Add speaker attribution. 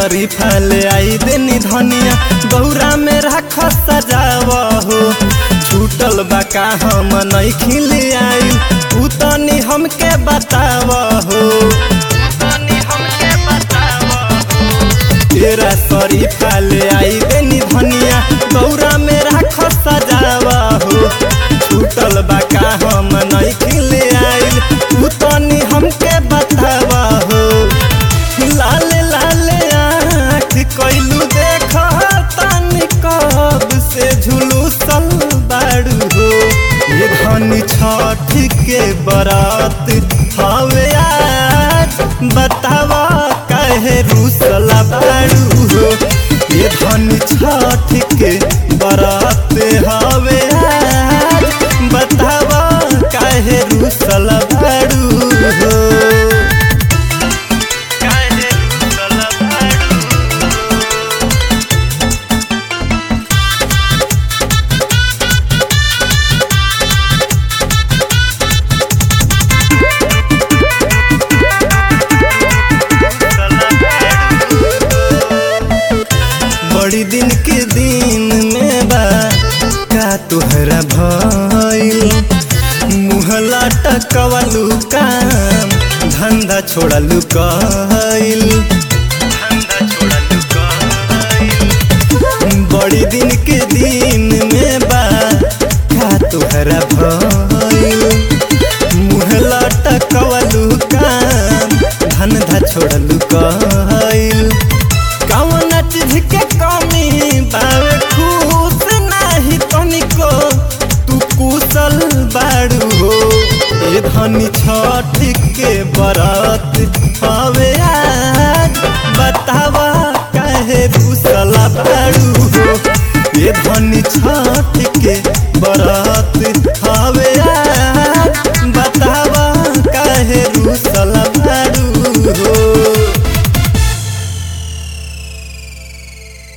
Speaker 1: शरीफा ले आई देनी धनिया गौरा में राख सजाव हो छूटल बा का हम नहीं खिल आई उ तनी हमके बताव हो तेरा शरीफा ले आई देनी धनिया गौरा में राख सजाव हो छूटल बा का हम नहीं खिल आई उ तनी हमके बताव हो लाल लाल आँख कैलू देख तानी कब से झुलूसल बाड़ू हो ये धनी छठ के बरात हवे आज बतावा कहे रूसला बाड़ू हो ये धनी छठ के बरात हवे आज बतावा कहे रूसला बाड़ू हो बड़ी दिन के दिन में बा का तुहरा भइल मुहला टकवलू काम धंधा छोड़लू कइल बड़ी दिन के दिन में बा का तुहरा भइल मुहला टकवलू काम धंधा छोड़लू कइल कौन चीज के कमी बावे खुश नाही तनिको तू कुशल बाड़ू हो ए धनी छठ के बरात हवे आज बतावा काहे कुशल बाड़ू हो ए धनी छठ के बरात